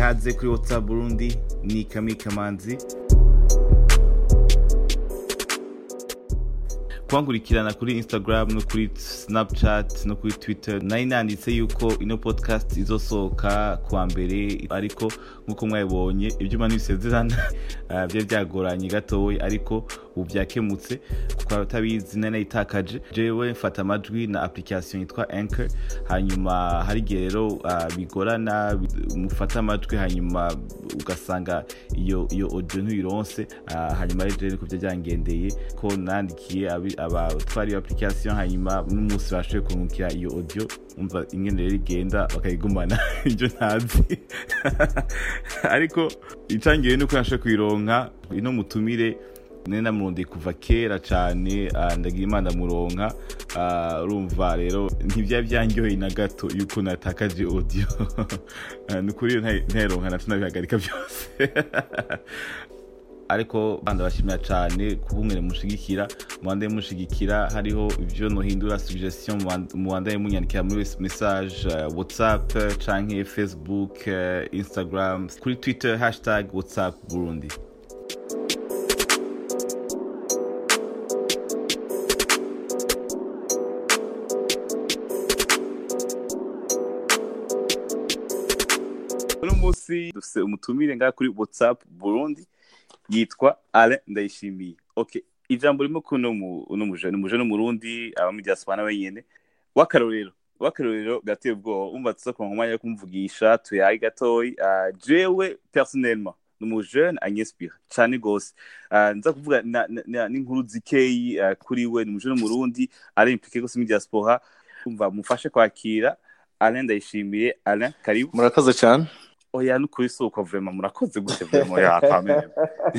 ikaze kuri whatsapp burundi ni kami kamanzi kwankurikirana kuri instagram no kuri snapchat no kuri twitter nari nanditse yuko ino podcast izosohoka kuwa mbere ariko nk'uko mwabibonye ibyuma ntibisezerana ah, byari byagoranye gatoya ariko ubu byakemutse kuko abatabizi nari nayitakaje jewe mfata amajwi na application yitwa anchor hanyuma hari igihe rero ah, bigorana mufata amajwi hanyuma ugasanga iyo iyo audio ntuyironse ah, hanyuma rero jewe niko byangendeye ko nandikiye abi- abatwara iyo application hanyuma n'umunsi bashoboye kunkukira iyo audio umva ingene rero igenda bakayigumana ibyo ntazi ariko icangiye nuko nashoboye kuyironka ino mutumire nari namurondeye kuva kera cyane ah, ndagira imana muronka Ah, urumva rero ntibyari byanyoheye na gato yuko natakaje audio Ah, ni ukuri iyo ntayi- ntayironka naco nabihagarika byose ariko ndabashimira cyane kuba umwe mushigikira mubandaye mushigikira hariho ibyo nohindura suggestion mubandaye munyandikira muri message uh, whatsapp canke facebook uh, instagram kuri twitter hashtag whatsapp burundi uno munsi dufise umutumire ngaha kuri whatsapp burundi yitwa alain ndayishimiye okay ijambo rimwe kuno mu uno muje ni muje n'umurundi aba mu diaspora nawe nyene w'akarorero w'akarorero gateye ubwoba umva tuza kuronka umwanya wo kumuvugisha tuyaye gatoyi Ah, jewe personnellement ni umujene anyespira cane gose Ah, nza kuvuga na- na- na- n'inkuru zikeyi ah, kuri we ni umujene w'umurundi ari implike gose muri diaspora umva mufashe kwakira alain ndayishimiye alain karibu murakoze cyane oya nukuri si uko vrema murakoze gute vrema ya kamere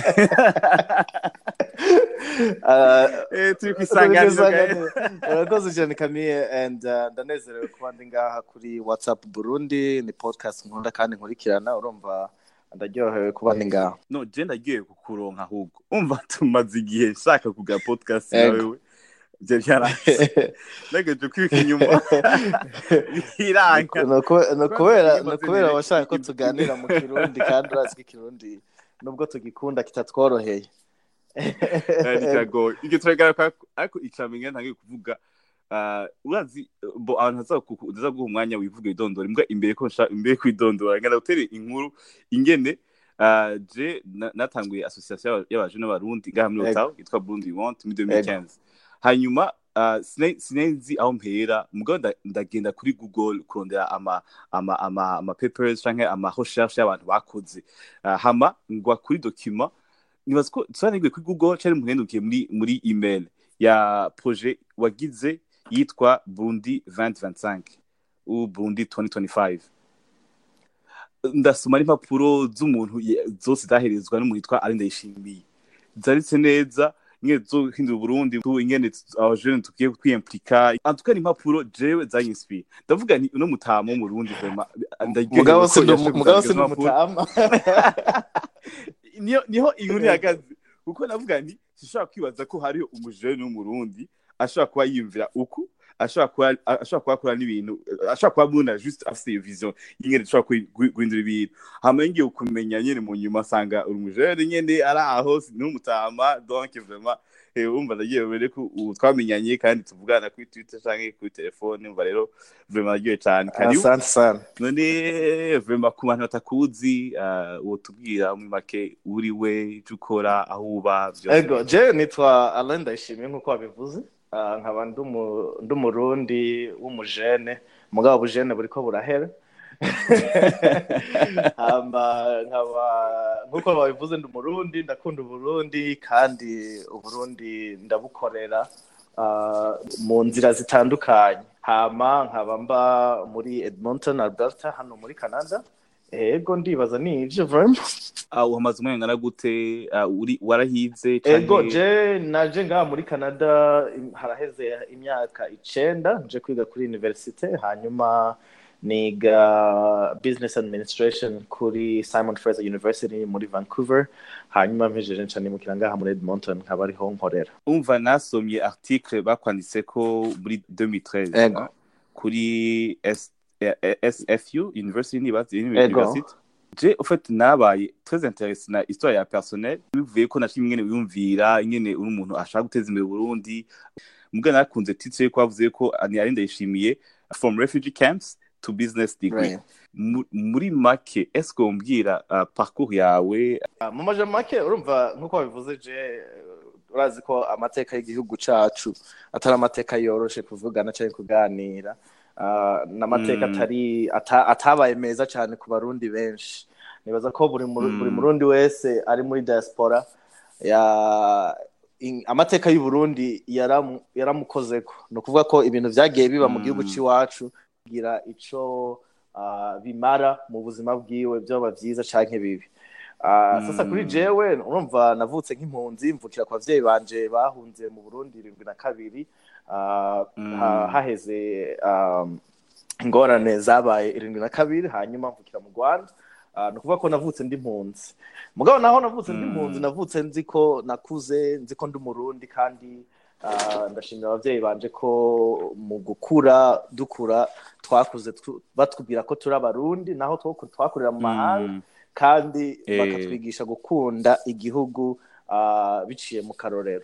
Ah, Eh, turi kwisanganiro Isanganiro. murakoze cyane kamiye and uh, ndanezerewe kuba ndi ngaha kuri whatsapp burundi ni podcast nkunda kandi nkurikirana urumva ndaryohewe kuba ndi ngaha no je ndagiye kukuronka ahubwo umva tumaze igihe nshaka kuga podcast Ego. nawewe je byaranse nagaje kwibika inyuma biranga Ni uku- ni ukubera Imaze ni ukubera neza. washaka ko tuganira mu kirundi kandi urazi ko ikirundi nubwo tugikunda kitatworoheye ari kagoye ibyo turagara ariko icamenye ntangiye kuvuga ah, urazi bo abantu haza guha umwanya wivuga idondora imbwa imbere ko nsha- imbere kwidondora ngana gutere inkuru ingene ah, je na- natanguye association y'abaje n'abarundi ngaha muri Ego. Ottawa yitwa Burundi Want muri 2015 hanyuma ah, sina- sinzi aho mpera mugabo nda- ndagenda kuri Google kurondera ama ama ama ama papers canke ama recherche y'abantu bakoze Ah, hama ngwa kuri document nibaza ko tusanigwe kuri google cyari muhendukiye muri muri email ya projet wagize yitwa burundi 2025 ou burundi 2025 ndasoma n'impapuro z'umuntu ye- zose zaherezwa n'umuntu yitwa ari ndayishimiye zanditse neza ingene zohindura uburundi tu- ingene tu- abajene tugiye kwiyemplika antuka ni impapuro jewe zanyinspiye ndavuga nti uno mutama wo mu Burundi vraiment ndaryohewe mugabo ko si ndi- yashoboye mugabo si kuzandika ndi izo mpapuro. umutama niyo niho inkuru ihagaze kuko navuga nti sishobora kwibaza ko hariho umujene w'umurundi ashobora kuba yiyumvira uku ashobora kuba ashobora kuba akora n'ibintu ashobora kuba muna juste afite iyo vision y'ingene dushobora kwi- gui- guhindura ibintu hama ngiye kumenya nyene mu nyuma asanga uri umujene nyene ari aho n'umutama donc vraiment eh, umva ndagiye bere ko ubu twamenyanye kandi tuvugana kuri twitter canke kuri telefone umva rero vraiment naryoye cane karibu asante sana none vrema ku bantu batakuzi uh, wotubwira muri make uri we icyo ukora aho uba byose ego je nitwa alain ndayishimiye nk'uko wabivuze Ah, nkaba ndi umu- ndi umurundi w'umujene mugabo ubujene buriko burahera hamba nkaba nk'uko babivuze ndi umurundi ndakunda uburundi kandi uburundi ndabukorera ah, mu nzira zitandukanye hama nkaba mba muri edmonton alberta hano muri canada ego ndibaza ni ivyo vraiment uh, uhamaze umwanya ngana gute uh, uri warahize ego canke- je naje ngaha muri canada im- haraheze imyaka icenda nje kwiga kuri universite hanyuma niga business administration kuri simon fraser university muri vancouver hanyuma mpejeje nca nimukira ngaha muri edmonton nkaba ariho nkorera umva nasomye article bakwanditseko muri 2013 Ego. uh, kuri S, eh, eh, sfu university nibazi Ego. university je ufite nabaye très intéressé na histoire ya personnel bivuye ko nashimye ingene wiyumvira ingene uri umuntu ashaka guteza imbere Burundi mugana narakunze titre yuko bavuze ko ni ari ndayishimiye from refugee camps to business degree Right. Mu- muri make est-ce que umbwira uh, parcours yawe Ah, mu majambo make urumva nk'uko wabivuze je urazi ko amateka y'igihugu cacu atari amateka yoroshe kuvugana cyangwa kuganira Ah, n'amateka Mm. atari ata- atabaye meza cyane ku barundi benshi nibaza ko buri Muru- Mm. buri murundi wese ari muri diaspora ya in- amateka y'u Burundi yaramu- yaramukozeko ni ukuvuga ko ibintu vyagiye biba mu Mm. gihugu c'iwacu kugira ico ah, bimara mu buzima bwiwe vyoba vyiza canke bibi Ah, sasa Mm. kuri jewe urumva navutse nk'impunzi mvukira ku bavyeyi banje bahunze mu Burundi irindwi na kabiri Ah, Mm. ha- haheze um, ingorane zabaye irindwi na kabiri hanyuma mvukira mu Rwanda Ah, ni ukuvuga ko navutse ndi impunzi mugabo naho navutse ndi Mm. impunzi navutse nzi ko nakuze nzi ko ndi umurundi kandi ah, ndashimira abavyeyi banje ko mu gukura dukura twakuze tu- batubwira ko turi abarundi naho twaku- twakurira mu mahanga Mm. kandi Eh. bakatwigisha gukunda igihugu ah, biciye mu karorero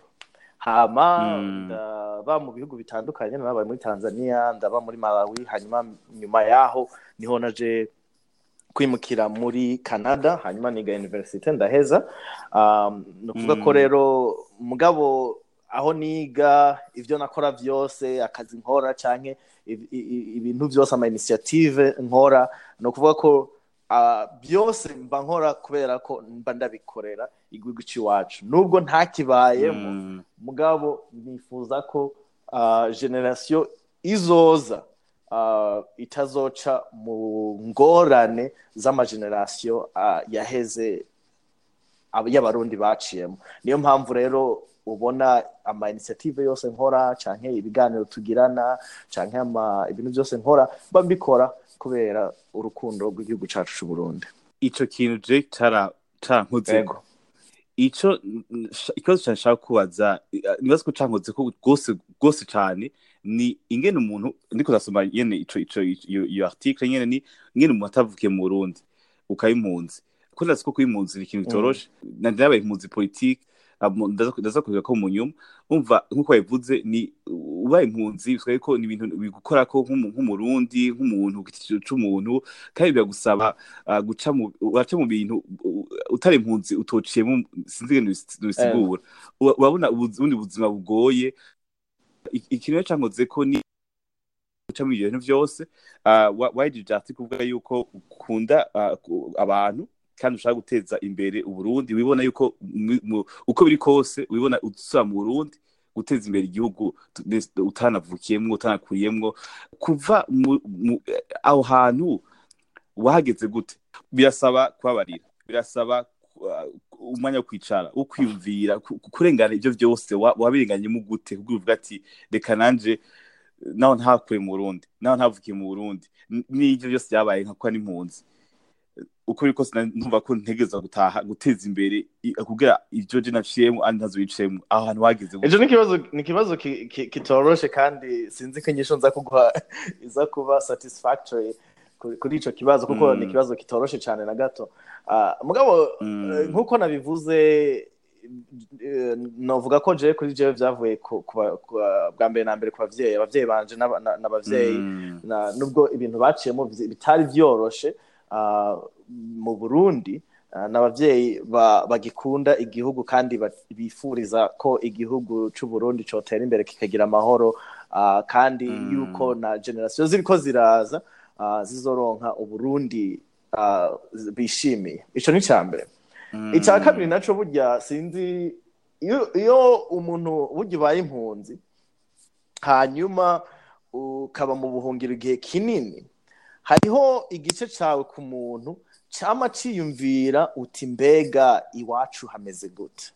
hama Mm. ndaba mu bihugu bitandukanye nabaye muri tanzania ndaba muri malawi hanyuma nyuma yaho niho naje kwimukira muri canada hanyuma niga universite ndaheza um, ni ukuvuga ko Mm. rero mugabo aho niga ibyo nakora byose akazi nkora canke i- i- i- ibintu byose ama initiative nkora ni ukuvuga ko ah, byose mba nkora kubera ko mba ndabikorera igihugu c'iwacu nubwo ntakibayemo Mm. mugabo nifuza ko ah, generasiyo izoza ah, itazoca mu ngorane z'amagenerasiyo ah, yaheze ab- y'abarundi baciyemo niyo mpamvu rero ubona ama initiative yose nkora canke ibiganiro tugirana canke ama ibintu byose nkora mba mbikora kubera urukundo rw'igihugu cacu c'u Burundi ico kintu je cara cankoze Yego. ico n- sh- ikibazo cane nshaka kubaza eh, nibaza ko cankoze ko rwose rwose cane ni ingene umuntu ndiko ndasoma nyene ico ico iyo iyo article nyene ni ingene umuntu atavukiye mu Burundi ukaba impunzi ko ndazi ko kuba impunzi ni ikintu bitoroshe na nabaye impunzi politike abo- ndaza ndaza kuvuga ko mu nyuma umva nkuko wabivuze ni ubaye impunzi twaye ko ni ibintu bigukora ko nk'umu- nk'umurundi nk'umuntu ku giti c'umuntu kandi biragusaba ah, guca mu uraca mu bintu u- utari impunzi utociyemo sinzi ingene nubis- nubisigura Ura- urabona ubuzi- ubundi buzima bugoye I- ikintu rero cankoze ko ni guca muri ibyo bintu byose ah, wa- wahejije ati kuvuga yuko ukunda ah, ku- abantu kandi ushaka guteza imbere uburundi wibona yuko mu- mu- uko biri kose wibona usubira mu burundi guteza imbere igihugu tu- des- utanavukiyemwo utanakuriyemwo kuva mu- mu- aho hantu wahageze gute birasaba kubabarira birasaba uh, umwanya wo kwicara wo kwiyumvira ku- ku- kurengana ibyo byose wa- wabirenganyemo gute kugira uvuga ati reka nanje naho ntakure mu burundi naho ntavukiye mu burundi N- n'ibyo byose byabaye nka kuba n'impunzi uko biri kose na- numva ko ntegereza gutaha guteza imbere i- kugira ibyo je naciyemo andi ntazo biciyemo aho hantu wageze gute ejo ni ikibazo ni ikibazo ki- ki- kitoroshe kandi sinzi ko inyishu nza kuguha iza kuba satisfactory kuri kuri ico kibazo kuko Mm. ni ikibazo kitoroshe cyane na gato Ah, mugabo Mm. eh, nk'uko nabivuze eh, novuga ko jewe kuri jewe vyavuye ku- ku ba- ku ba- bwa mbere na mbere ku bavyeyi abavyeyi banje n'aba- na- n'abavyeyi Mm. na nubwo ibintu baciyemo vy- bitari vyoroshe ah, mu Burundi ah, n'abavyeyi ba- bagikunda igihugu kandi ba- bifuriza ko igihugu c'u Burundi cotera imbere kikagira amahoro ah, kandi Mm. yuko na generasiyo ziriko ziraza ah, zizoronka uburundi ah, bishimiye ico ni ca mbere Mm. icya kabiri naco burya sinzi iyo iyo umuntu burya ubaye impunzi hanyuma ukaba mu buhungiro igihe kinini hariho igice cawe ku muntu cama ciyumvira uti mbega iwacu hameze gute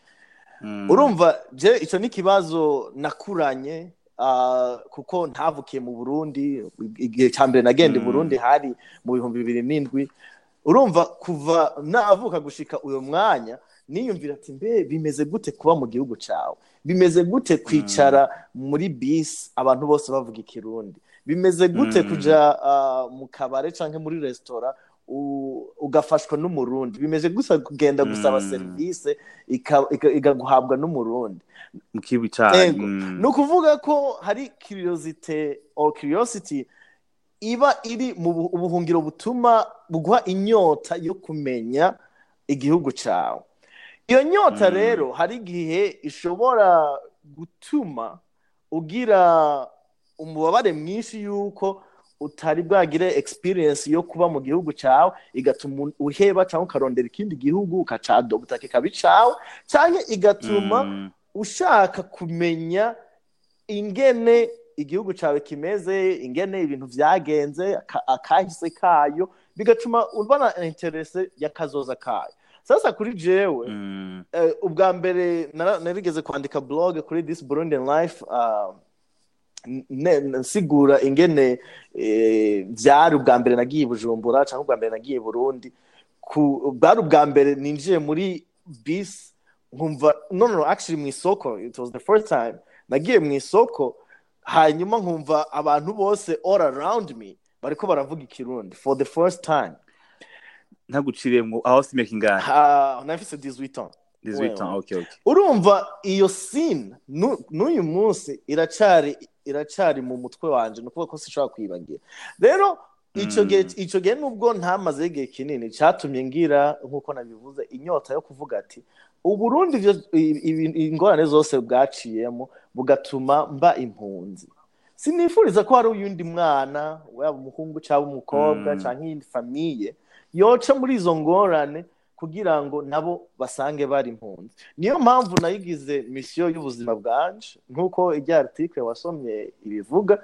Mm. urumva je ico ni ikibazo nakuranye ah, kuko ntavukiye mu burundi igihe cya mbere nagenda i Mm. burundi hari mu bihumbi bibiri n'indwi urumva kuva navuka gushika uyo mwanya niyumvira ati mbe bimeze gute kuba mu gihugu cawe bimeze gute kwicara muri bisi abantu bose bavuga ikirundi bimeze gute Mm. kuja ah, mu kabare canke muri resitora u- ugafashwa n'umurundi bimeze gusa kugenda gusaba Mm. serivisi ika- ika- igaguhabwa n'umurundi mu kibi cyane Yego. ni ukuvuga ko hari curiosity or curiosity iba iri mu bu- ubuhungiro butuma buguha inyota yo kumenya igihugu cyawe iyo nyota Mm. rero hari igihe ishobora gutuma ugira umubabare mwinshi y'uko utari bwagire experience yo kuba mu gihugu cyawe igatuma uheba cyangwa ukarondera ikindi gihugu ukacadobota kikaba icawe cyangwa igatuma ushaka kumenya ingene igihugu cyawe kimeze ingene ibintu byagenze aka- akahise kayo bigatuma ubona interese y'akazoza kayo sasa kuri jewe eh, ubwa mbere nara- narigeze kwandika blog kuri this burundian life uh, ne- nsigura ingene eh, byari ubwa mbere nagiye i bujumbura cyangwa ubwa mbere nagiye i burundi ku bwari ubwa mbere ninjiye muri bisi nkumva no no no, actually mu isoko it was the first time nagiye mu isoko hanyuma nkumva abantu bose all around me bariko baravuga ikirundi for the first time ntaguciremwo aho si imyaka ingana ha nafise 18 ans 18 ans okay okay urumva iyo scene nu- n'uyu munsi iracari iracari mu mutwe wanje ni ukuvuga ko sinshobora kwibagira rero ico Mm. gihe ico gihe nubwo ntamazeho igihe kinini catumye ngira nk'uko nabivuze inyota yo kuvuga ati uburundi ivyo- i- i- ingorane zose bwaciyemo bugatuma mba impunzi sinifuriza ko hari uyundi mwana waba umuhungu cyangwa umukobwa Mm. cyangwa iyindi famiye yoca muri izo ngorane kugira ngo nabo basange bari impunzi niyo mpamvu nayigize misiyo y'ubuzima bwanje nk'uko ijya article wasomye ibivuga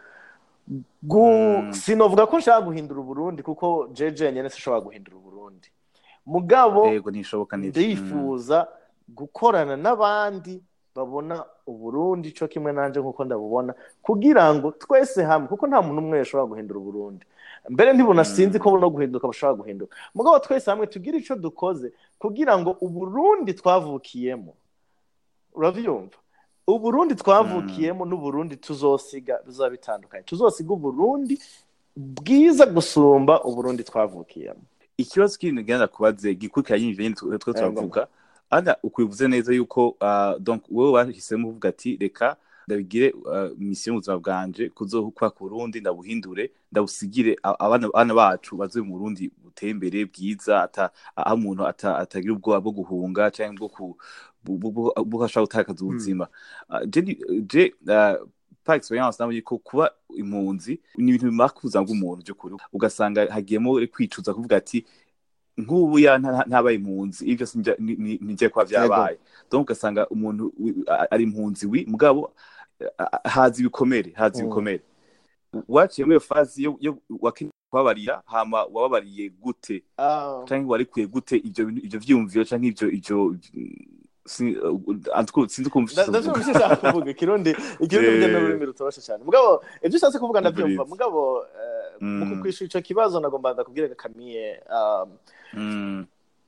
gu Mm. sinovuga ko nshaka guhindura uburundi kuko jeje nyene sinshobora guhindura uburundi mugabo yego ntishoboka neza ndifuza gukorana n'abandi babona uburundi cyo kimwe nanje nk'uko ndabubona kugira ngo twese hamwe kuko nta muntu umwe yashobora guhindura uburundi mbere ntibona Mm. sinzi ko no guhinduka bashobora guhinduka mugabo twese hamwe tugire icyo dukoze kugira ngo uburundi twavukiyemo urabyumva uburundi twavukiyemo n'uburundi tuzosiga bizaba bitandukanye tuzosiga uburundi bwiza gusumba uburundi twavukiyemo ikibazo kindi ngenda kubaze gikurikiranye ibyo nyine twe twe turavuga ana ukwivuze neza yuko ah, donc wowe wahisemo uvuga ati reka ndabigire ah, misiyo mu buzima bwanje kuzohukwa ku Burundi ndabuhindure ndabusigire a- abana abana bacu baze mu Burundi buteye imbere bwiza ata aho umuntu ata- atagira ubwoba bwo guhunga cyangwa bwo ku bwo- bwo- bwo ashobora gutakaza ubuzima Ah, je ni- je ah, par experience nabonye ko kuba impunzi ni ibintu bimara ku buzima bw'umuntu by'ukuri ugasanga hagiyemo kwicuza kuvuga ati nk'ubu ya nta- ntabaye impunzi ibyo sinjya ni- ni- nijye kwa byabaye donc ugasanga umuntu wi- a- ari impunzi wi mugabo a- a- haza ibikomere haza Mm. ibikomere waciye muri iyo fazi yo yo wakeneye kubabarira hama wababariye gute Ah, canke warikuye gute ivyo bintu- ivyo vyiyumviro canke ivyo ivyo si- en tout cas, sinzi ukumva nda- ndavyumva icyo ushaka kuvuga ikirundi ikirundi Eh. burya ni ururimi rutoroshe cyane mugabo ibyo ushatse kuvuga ndabyumva Agreed. mugabo eh, mu Mm. kukwishura ico kibazo nagomba ndakubwira kamiye um, Mm,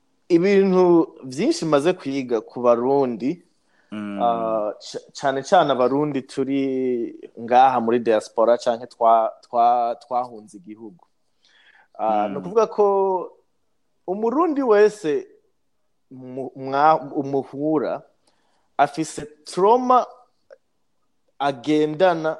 ibintu byinshi maze kwiga ku barundi mm, ah, c- cane cane abarundi turi ngaha muri diaspora canke twa- twa- twahunze igihugu Ah, Mm. ni ukuvuga ko umurundi wese mu- mwa- umuhura afise trauma agendana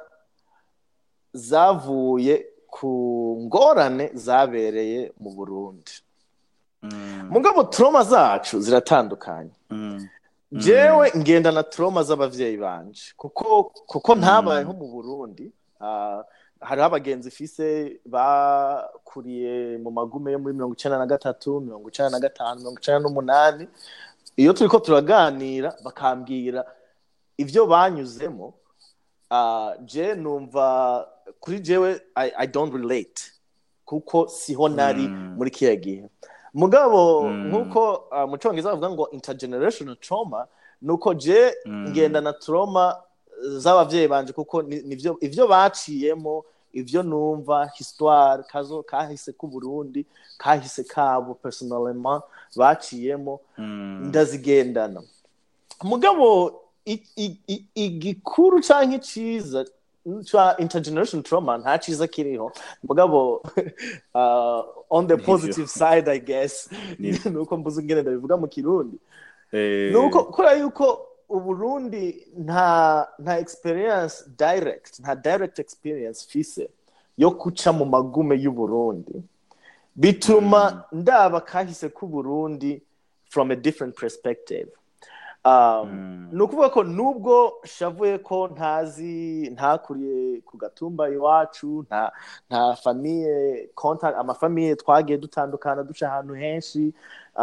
zavuye ku ngorane zabereye mu burundi mm, mugabo trauma zacu ziratandukanye mm, jewe ngendana trauma z'abavyeyi banje kuko kuko ntabaye Mm. nko mu burundi ah, hariho abagenzi ifise bakuriye mu magume yo muri mirongo icenda na gatatu mirongo icenda na gatanu mirongo icenda n'umunani iyo turiko turaganira bakambwira ivyo banyuzemo ah, je numva kuri jewe I, i don't relate kuko siho nari Mm. muri kiya gihe mugabo Mm. nk'uko ah, mu congereza bavuga ngo intergenerational trauma ni uko je Mm. ngendana trauma z'abavyeyi banje kuko ni- nivyo ivyo baciyemo ivyo numva histoire kazo kahise k'uburundi kahise kabo personnellement baciyemo mm, ndazigendana mugabo i- i- i- igikuru canke iciza twa intergeneration trauma nta ciza kiriho mugabo uh, on the positive side i guess nuko mbuze ingene ndabivuga mu kirundi nuko kubera yuko uburundi nta nta experience direct nta direct experience fise yo kuca mu magume y'uburundi bituma ndaba kahise k'uburundi from a different perspective ni ukuvuga ko nubwo shavuye ko ntazi ntakuriye ku gatumba iwacu nta nta famiye amafamiye twagiye dutandukana duca ahantu henshi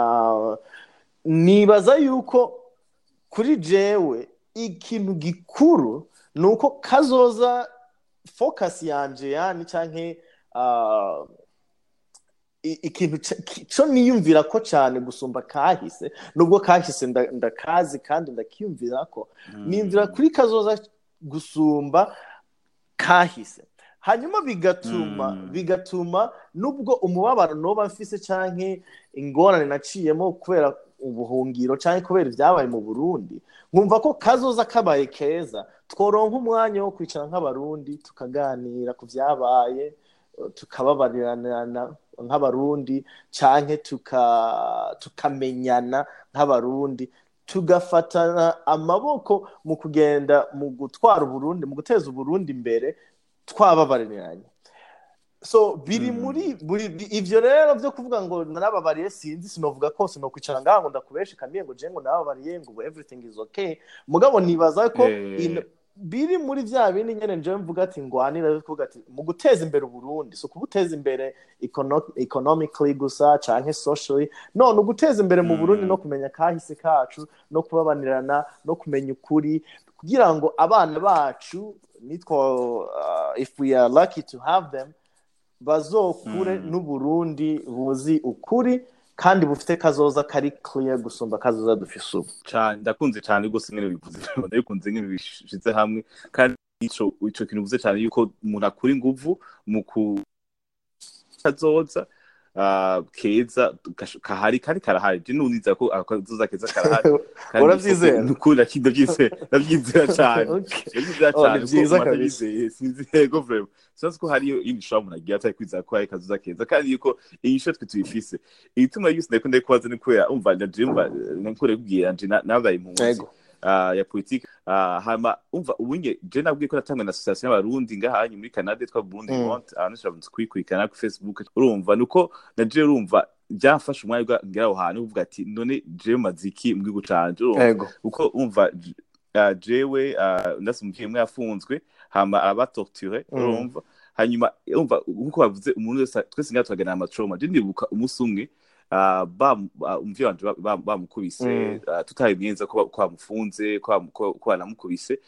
nibaza yuko kuri jewe ikintu gikuru ni uko kazoza focus yanje yani cyangwa ikintu cyo niyumvira ko cyane gusumba kahise nubwo kahise ndakazi kandi ndakiyumvira ko niyumvira kuri kazoza gusumba kahise hanyuma bigatuma bigatuma nubwo umubabaro noba mfise cyangwa ingorane naciyemo kubera ubuhungiro cyangwa kubera ibyabaye mu burundi nkumva ko kazoza kabaye keza tworonka umwanya wo kwicara nk'abarundi tukaganira ku byabaye tukababarirana nk'abarundi cyangwa tukamenyana nk'abarundi tugafatana amaboko mu kugenda mu gutwara uburundi mu guteza uburundi imbere twababariranye so biri muri ibyo rero byo kuvuga ngo narababariye sinzi sinovuga ko sinokwicara ngaha ngo ndakubeshe kamiye ngo jengo nababariye ngo everything is okay mugabo nibaza ko biri muri bya bindi nyine njyewe mvuga ati ngwanira kuvuga ati mu guteza imbere uburundi si ukubuteza imbere economically gusa cyangwa socially none uguteza imbere mu burundi no kumenya kahise kacu no kubabanirana no kumenya ukuri kugira ngo abana bacu nitwa if we are lucky to have them bazokure n'uburundi buzi ukuri kandi bufite kazoza kari clear gusumba kazoza dufise ubu cyane ndakunze cyane rwose nkene bivuze ndabikunze nkene bishize hamwe kandi ico ico kintu uvuze cyane yuko umuntu akura inguvu mu ku kazoza keza kahari kandi karahari je nuniza ko akazoza keza karahari uravyizera nukuri ndavyizera ndavyizera cyane ndavyizera cyane vyiza kabisa sinzi yego vraiment sinzi ko hariyo indi shobora umuntu agiye atari kwizera ko hari kazoza keza kandi yuko iyi sho twe tuyifise igituma yose ndeko ndekubaza ni kubera umva ndaje umva nkore kubwira nje nabaye impunzi ya politiki hama umva ubunye je nabwiye ko natangwe na association y'abarundi ngahanyu muri Canada twa Burundi Mont abantu shabunze kwikurikirana ku Facebook urumva nuko naje urumva byafashe umwanya ngera aho hantu uvuga ati none je maziki mu gihugu canje urumva uko umva jewe ndasumviye mwe yafunzwe hama arabatorture urumva hanyuma umva nkuko bavuze umuntu wese twese ngaha turaganira amatroma je ndibuka umunsi umwe umuvyeyi wanje bamukubise tutabimenza ko bamufunze ko banamukubise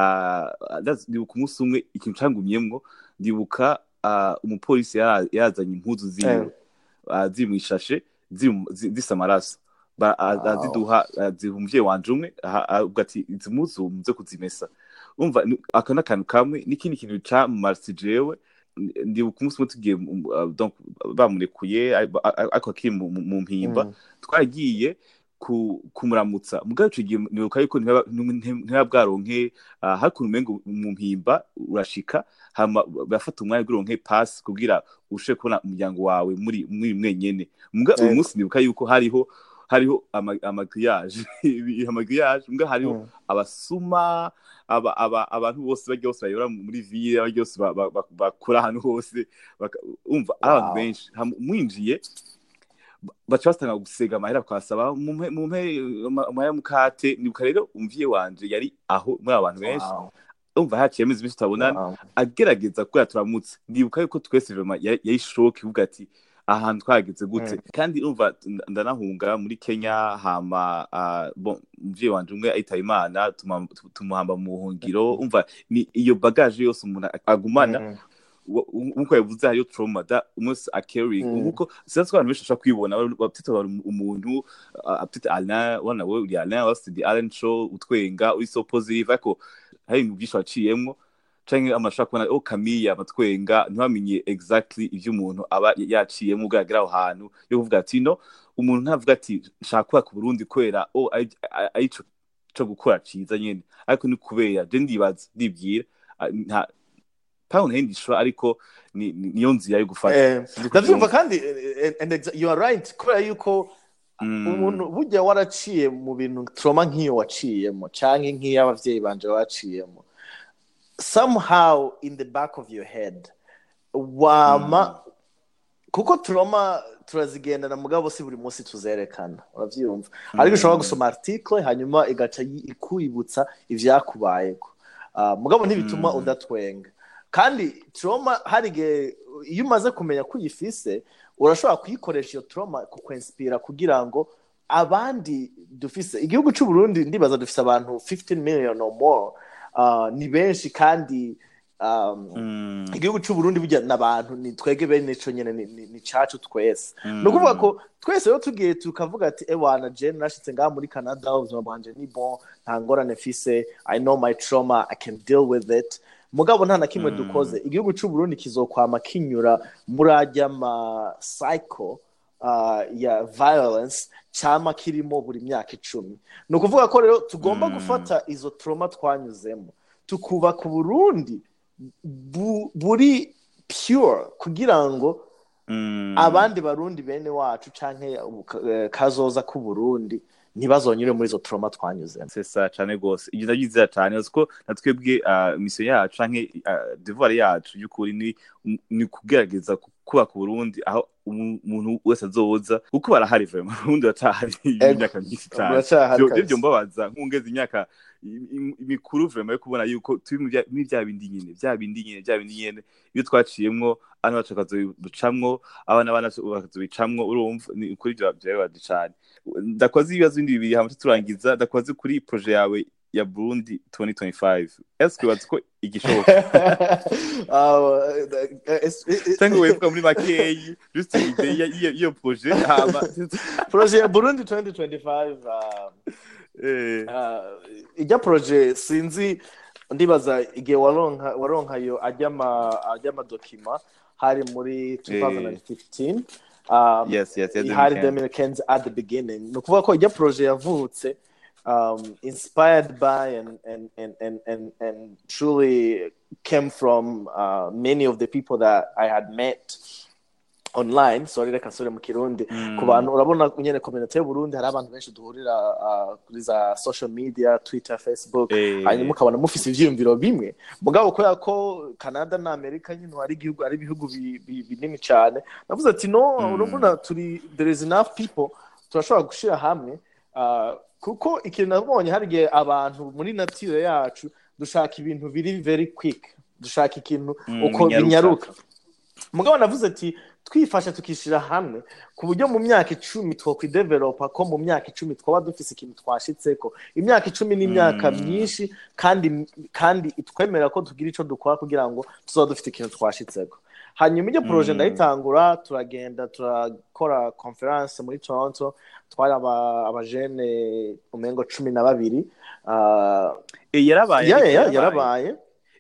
ndibuka umunsi umwe ikintu cangumyemwo ndibuka umupolisi yazanye impuzu ziwe ziri mw'ishashe zisa amaraso aziduha ziha umuvyeyi wanje umwe avuga ati izi mpuzu muze kuzimesa umva aka n'akantu kamwe n'ikindi kintu camumarisi jewe ndibuka umunsi umwe tugiye bamurekuye ariko akiri mu mpimba twagiye kumuramutsa mugabo ico gihe nibuka yuko ntiba bwaronke hari ukuntu umengo mu mpimba urashika hama bafata umwanya guronke pasi kugira ushobore kubona umuryango wawe muri muri mwenyene muga uyu munsi nibuka yuko hariho hariho amagriyaje amagriyaje mbwa hariho abasuma abantu bose bajya bose bayobora muri ville bajya bose bakora ahantu hose umva ari abantu benshi mwinjiye baca basitanga gusega amahera bakasaba mumpe mukate nibuka rero umvye wanje yari aho muri abo bantu benshi umva haciyemo izi minsi tutabonana agerageza kubera turamutse ndibuka yuko twese yari shoke ivuga ati ahantu twageze gute kandi umva ndanahunga muri kenya hama umuvyeyi wanje umwe ayitaba imana tumuhamba mu buhungiro umva ni iyo bagaje yose umuntu agumana nkuko yavuze hariyo trauma da umunsi akeri nkuko sinzi ko abantu benshi bashobora kwibona bafite umuntu afite alain wana we uri alain wafite the alain show utwenga uri so positive ariko hari ibintu byinshi waciyemwo canke amashaka kubona oh Camille abatwenga ntibamenye exactly ivyo umuntu aba yaciyemo ugaragara aho hantu yo kuvuga ati no umuntu ntavuga ati nshaka kubaka Burundi kwera oh arico co gukora ciza nyene ariko ni kubera je ndibaza ndibwira ntaho ntihindishwa ariko ni- ni- niyo nzira yo gufata Eh, Sinzi ndabyumva kubyumva. kandi eh, and exa- you are right kubera yuko Mm. umuntu burya waraciye mu bintu trauma nk'iyo waciyemo cyangwa nk'iyo abavyeyi banje baciyemo somehow in the back of your head wama kuko trauma turazigendana mugabo si buri munsi tuzerekana uravyumva ariko ushobora gusoma article hanyuma igaca yi- ikwibutsa ivyakubayeko uh, mugabo ntibituma Mm. udatwenga kandi trauma hari igihe iyo umaze kumenya ko uyifise urashobora kuyikoresha iyo trauma kukwinspira kugira ngo abandi dufise igihugu c'u Burundi ndibaza dufise abantu 15 million or more uh, ni benshi kandi um, Mm. igihugu c'u Burundi burya n'abantu ni twege bene ico nyene ni, ni, ni cacu twese Mm. ni ukuvuga ko twese rero tugiye tukavuga ati ewana je nashitse ngaha muri canada ubuzima bwanje ni bon nta ngorane mfise i know my trauma i can deal with it mugabo nta na kimwe Mm. dukoze igihugu c'u Burundi kizokwama kinyura muri arya ma cycle uh, ya violence cama kirimo buri myaka icumi ni ukuvuga ko rero tugomba Mm. gufata izo trauma twanyuzemo tukubaka uburundi bu, buri pure kugira ngo Mm. abandi barundi bene wacu canke ubu- eh, kazoza k'u Burundi ntibazonyure muri izo trauma twanyuzemo sesa cane gose ibyo ndabyizera cane uzi ko na twebwe ah, misiyo yacu canke ah, devoir yacu y'ukuri ni ni kugerageza ku- kubaka uburundi aho umu- umuntu wese azoza kuko barahari vraiment uburundi batahari imyaka myinshi cane Buracahari Vyo- kabisa. ivyo mbabaza nk'ungeze imyaka i- i- mikuru vraiment yo kubona yuko turi mu bya- muri bya bindi nyene bya bindi nyene bya bindi nyene iyo twaciyemwo abana bacu bakazoducamwo abana bana bakazobicamwo urumva ni ukuri ivyo byababaje cane ndakoze ibibazo bindi bibiri hama turangiza ndakoze kuri proje yawe ya Burundi 2025 eske bazi ko igishoboka Ah, eh, es- eh, cyangwa wevuga muri makeyi just ide y'iyo y'iyo proje hama proje ya Burundi 2025 ah, eh, ah, ijya proje sinzi ndibaza igihe waronka waronka yo ajya ama ajya amadokima hari muri 2015 um, yes yes yes hari Dominican. Dominicans at the beginning ni ukuvuga ko ijya proje yavutse um, inspired by and, and, and, and, and, and truly came from uh, many of the people that I had met online sorry reka nsubire mu kirundi Mm. ku bantu urabona nyene community y'uburundi hari abantu benshi duhurira uh, kuri za social media twitter facebook Eh. hanyuma ukabona mufise ivyiyumviro bimwe mugabo kubera ko canada na amerika nyine ari igihugu ari ibihugu bi- bi- binini cyane navuze ati no Mm. urabona turi there is enough people turashobora gushira hamwe uh, kuko ikintu nabonye hari igihe abantu muri natire yacu dushaka ibintu biri very quick dushaka ikintu Mm, uko binyaruka. binyaruka mugabo navuze ati twifashe tukishyira hamwe ku buryo mu myaka icumi twokwidevelopa ko mu myaka icumi twaba dufise ikintu twashitseko imyaka icumi ni imyaka Mm. myinshi kandi kandi itwemera ko tugira ico dukora kugira ngo tuzaba dufite ikintu twashitseko hanyuma iryo proje Mm. ndayitangura turagenda turakora conference muri toronto twari aba- abajene umengo cumi na babiri Ah, Eh, yarabaye ya- ariko ya- yarabaye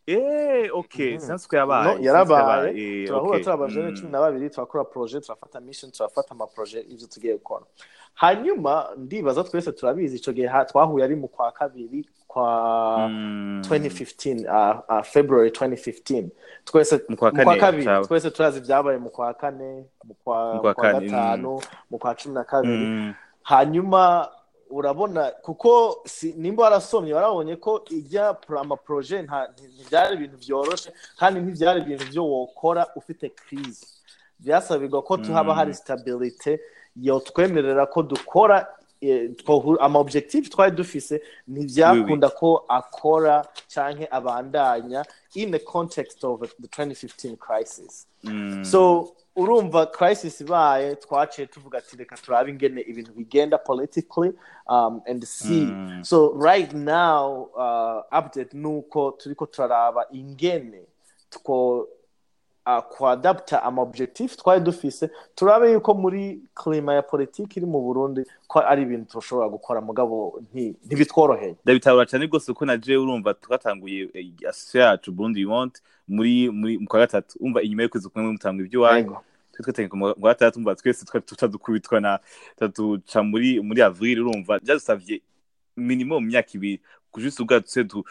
eh okay Mhm. since ko yabaye No, since ko yarabaye eh, turahura okay. turi abajene Mm. cumi na babiri turakora proje turafata mission turafata amaproje ivyo tugiye gukora hanyuma ndibaza twese turabizi ico gihe ha- twahuye ari mu kwa kabiri kwa Mm. 2015 uh, uh, february 2015 twese Mu kwa mu kwa kane, kabiri caba. twese turazi ibyabaye mu kwa kane mu kwa Mu kwa mu kwa kane, gatanu mu kwa cumi na kabiri Mm. hanyuma urabona kuko si, nimba warasomye warabonye ko ijya pro- amaproje nta- nti- ntibyari ibintu byoroshe kandi ntibyari ibintu byo wokora ufite crise byasabirwa ko tuhaba Mm. hari stabilite yotwemerera ko dukora eh, twohu- ama objectif twari dufise ntibyakunda ko akora canke abandanya in the context of the 2015 crisis Mm. so urumva crisis ibaye twaciye tuvuga ati reka turabe ingene ibintu bigenda politically um, and see Mm. so right now uh, update nuko turiko turaraba ingene two uh, kuadapta ama objectif twari dufise turabe yuko muri klima ya politiki iri mu burundi ko ari ibintu tushobora gukora mugabo nti- ntibitworoheye ndabitabura cyane rwose ko na je urumva twatanguye eh, association yacu Burundi you want muri muri mu kwa gatatu umva inyuma y'ukwezi kumwe mutanga ibyo wanyu Yego. twe twatangiye mu kwa gatatu umva twese twari tutadukubitwa na tuca muri muri avril urumva byadusavye minimum imyaka ibiri kujisa ubwa tuse du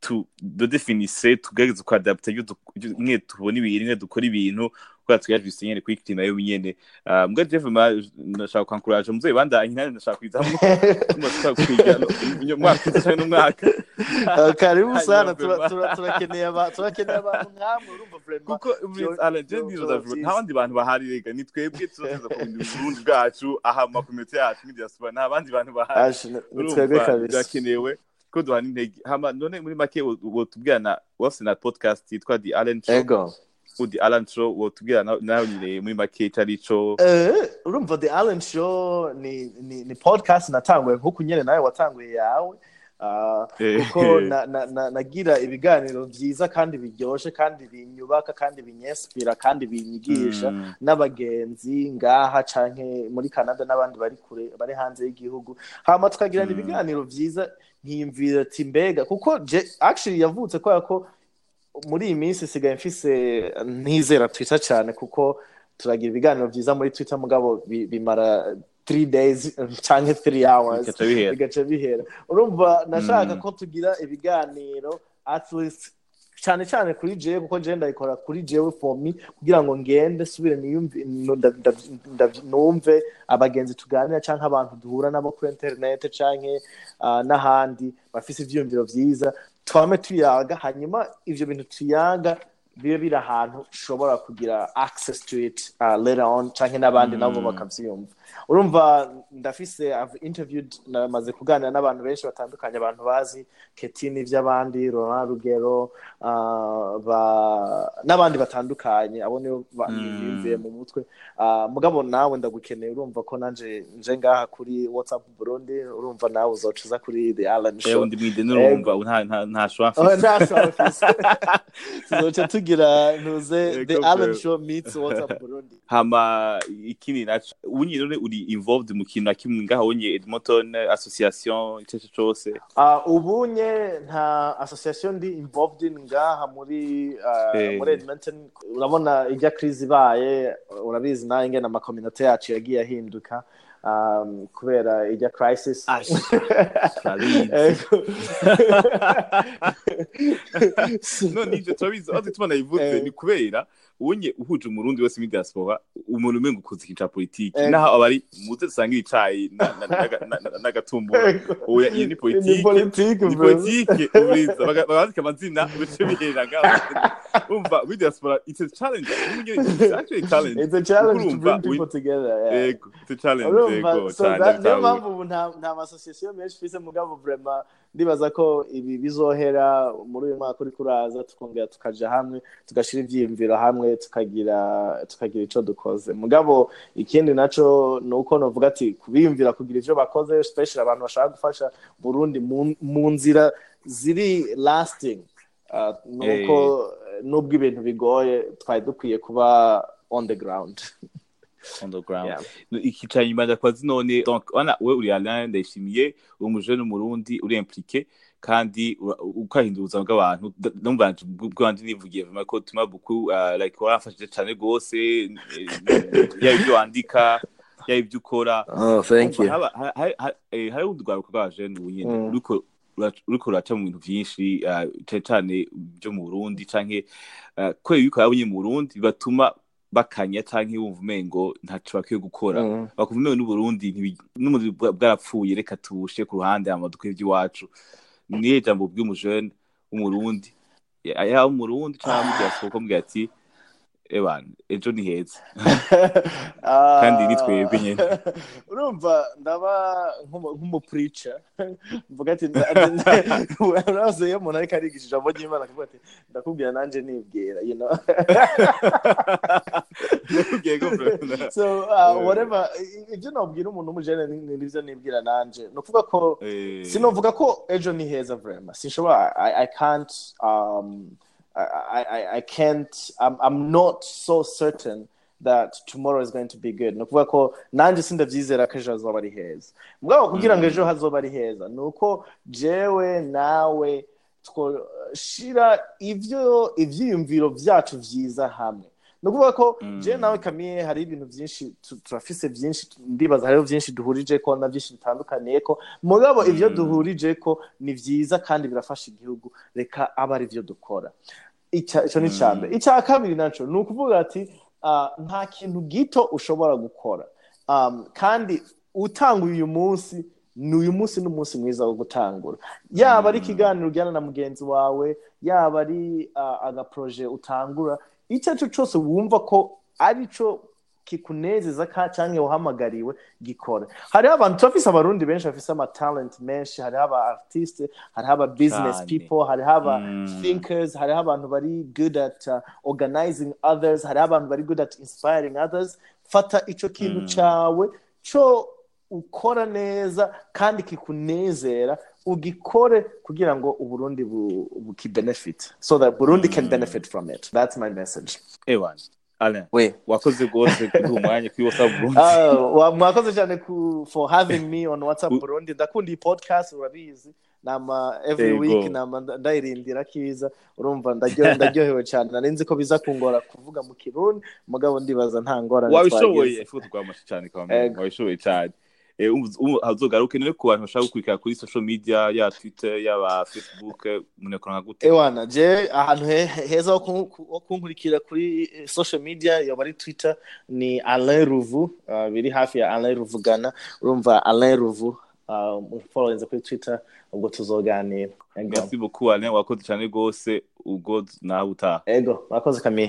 tu dodefinise tugerageze kwadapta iyo du- iyo- mwe tubona ibintu mwe dukora ibintu kubera tugerageze nyene kuri clima yo nyene Ah, mbwa jewe ma ndashaka kwankuraje muzoyi bandanye nanjye ndashaka kwizamo ndashaka kwiga no- umwaka uza canke n'umwaka Uh, karibu Hanyuma sana tura- vraiment. tura- turakeneye aba- turakeneye abantu nk'amwe urumva vraiment kuko Byo- Alain, je byo- ndibaza byo vuba, byiza. nta bandi bantu bahari rega ni twebwe tuzoza kubinda uburundi bwacu aha mu makomite yacu nk'idiaspora nta bandi bantu bahari Aje, ni- ni twebwe urumva kabisa birakenewe ko duhana intege hama none muri make wo- wotubwira na wafise na podcast yitwa the Allen Show ego ou the Allen Show wotubwira na- nawe nyine muri make ico arico Eh, urumva the allen show ni ni, ni podcast natanguye nk'uku nyene nawe watanguye yawe Ah, Eh. kuko na- na- na- nagira ibiganiro byiza kandi biryoshe kandi binyubaka kandi binyespira kandi binyigisha Mm. n'abagenzi ngaha canke muri canada n'abandi bari kure bari hanze y'igihugu hama tukagirana Mm. ibiganiro vyiza nkiyumvira ati mbega kuko je actually yavutse kubera ko muri iyi minsi sigaye mfise ntizera twitter cyane kuko turagira ibiganiro vyiza muri twitter mugabo bi- bimara three days canke three hours Bigaca bihera. bigaca bihera urumva nashaka Mm. ko tugira ibiganiro at least cyane cyane kuri jewe kuko jewe ndabikora kuri jewe for me kugira ngo ngende subire niyumve nu- nda- nda- nda- numve abagenzi tuganira canke abantu duhura nabo kuri internet canke ah, n'ahandi bafise ivyiyumviro vyiza twame tuyaga hanyuma ivyo bintu tuyaga bibe biri ahantu ushobora kugira access to it uh, later on canke n'abandi nabo Mm. bakavyumva urumva ndafise I've interviewed namaze kuganira n'abantu benshi batandukanye abantu bazi ketini ivy'abandi Laurent Rugero uh, ba n'abandi batandukanye abo nibo ba- Mm. bimviye mu mutwe uh, mugabo nawe ndagukeneye urumva ko nanje nje ngaha kuri WhatsApp Burundi urumva nawe uzoca uza kuri The Alan Eh, Show undi mwide nurumva nta nta nta shwa Oh, mfise nta shofisi tuzoca tugira ntuze Yego, The Alan bro. Show meets WhatsApp Burundi hama ikindi naco unye none uri involved mu kintu na kimwe ngaha unye Edmonton association ico cyo cose Uh, ubunye nta association ndi involved in ngaha muri uh, Eh. muri Edmonton urabona ijya crise ibaye urabizi nawe ingene amakominote yacu yagiye ahinduka um, kubera ijya crisis turabizi. Ego. none ivyo turabizi aho tubona yivuze Eh. ni kubera unye uhuje umurundi wese muri diaspora umuntu umenga ukuze ikintu ca politiki Eh. naho abari muze dusanga icayi na- na- na- na- na- n'agatumbura Ego. oya iyo ni ni politiki politiki ni bro. politiki uburiza baga- bagandika amazina bice biherera ngaho umva muri diaspora it's a challenge it's actually a challenge It's a challenge to Urumva, bring people together. Yeah. ego it's a challenge urumva ego so cyane that- niyo ndabitahura. mpamvu ubu nta nta masosiyasiyo menshi mfise mugabo vrema ndibaza ko ibi bizohera muri uyu mwaka uriko uraza tukongera tukaja hamwe tugashira ivyiyumviro hamwe tukagira tukagira ico dukoze mugabo ikindi naco ni uko novuga ati kubiyumvira kugira ivyo bakoze special abantu bashaka gufasha burundi mu- mu nzira ziri lasting uh, nuko nubwo ibintu bigoye twari dukwiye kuba on the ground on the ground Yeah. iki ca nyuma ndakwazi none donc wana we uri Alain ndayishimiye uri umujene umurundi uri impliqué kandi ura- ukahindura ubuzima bw'abantu D- numva nanje bwanje nivugiye vraiment ko tuma beaucoup uh, like warafashije cane gose eh, yaba ibyo wandika yaba ibyo ukora oh thank Umva, haba- ha- ha- ha- eh, hariho urwaruka rw'abajene ubu nyene Mm. ruriko rura- ruriko ruraca mu bintu vyinshi uh, cane cane byo mu burundi canke uh, kubera yuko yabonye mu burundi bibatuma bakanya canke wumva umengo ntaco bakwiye gukora Mm. bakumva umengo n'uburundi ntibi- n'umubiri bwa- bwarapfuye reka tubushe ku ruhande hama dukore ivy'iwacu niyo jambo bw'umujene w'umurundi Ya- yaba umurundi canke mu diaspora mbwira ati ebana ejo ni heza Kandi ni twebwe nyene. urumva ndaba nk'umu- nk'umupurica mvuga ati nda- nda- urazi iyo umuntu ariko arigisha ijambo ry'imana akavuga ati ndakubwira nanje nibwira you know Nakubwiye ko bro- so uh, whatever i- ibyo nabwira umuntu w'umujene ni- ni nivyo nibwira nanje ni ukuvuga ko Eh, sinovuga ko ejo ni heza vrema sinshobora I, I can't um, I, I, I can't I'm, I'm not so certain that tomorrow is going to be good ni ukuvuga ko nanjye sindabyizera ko ejo hazoba ari heza mugabo kugira ngo ejo hazoba ari heza ni uko jewe nawe twoshira ivyo ivyiyumviro vyacu vyiza hamwe ni ukuvuga ko Mm. je nawe kamiye hari ibintu byinshi tu- turafise byinshi ndibaza hariho byinshi duhurije ko na byinshi bitandukaniye ko mugabo ivyo Mm. duhurije ko ni vyiza kandi birafasha igihugu reka aba ari vyo dukora Ica- ico ni Mm. icya mbere icya kabiri naco ni ukuvuga ati ah, nta kintu gito ushobora gukora Um, kandi utanguye uyu munsi ni uyu munsi n'umunsi mwiza wo gutangura yaba ari Mm. ikiganiro ujyana na mugenzi wawe yaba ari uh, agaproje utangura icyo ari cyo cyose wumva ko ari cyo kikunezeza ka cyangwa uhamagariwe gikora hariho abantu turafise abarundi benshi bafise amatalent menshi hariho aba artiste hariho aba business Cyane. people hariho aba Mm. thinkers hariho abantu bari good at uh, organizing others hariho abantu bari good at inspiring others fata ico kintu Mm. cawe co ukora neza kandi kikunezera ugikore kugira ngo uburundi bu- bukibenefit so that burundi can Mm. benefit from it that's my message ewan alain we wakoze rwose kuduha umwanya kuri whatsapp burundi Uh, wa- mwakoze cyane ku for having me on whatsapp U- burundi ndakunda iyi podcast urabizi nama every Yego. week nama nda- ndayirindira kiza urumva ndaryo- ndaryohewe cyane nari nzi ko biza kungora kuvuga mu kirundi mugabo ndibaza nta ngorane wabishoboye twagize. ifu twamashe cyane kamwe Ego. wabishoboye cyane Eh, ubu- ubu hazogaruke none ku bantu bashaka gukurikira kuri social media ya twitter yaba facebook eh, umuntu yakora nka gute ewana je ahantu he- heza ho kun- ho kunkurikira kuri eh, social media yoba ari twitter ni alain ruvu uh, biri hafi ya alain ruvugana urumva alain ruvu uh, followinze kuri twitter ubwo tuzoganira ego merci beaucoup alain wakoze cyane rwose ubwo nawe utaha ego mwakoze kamie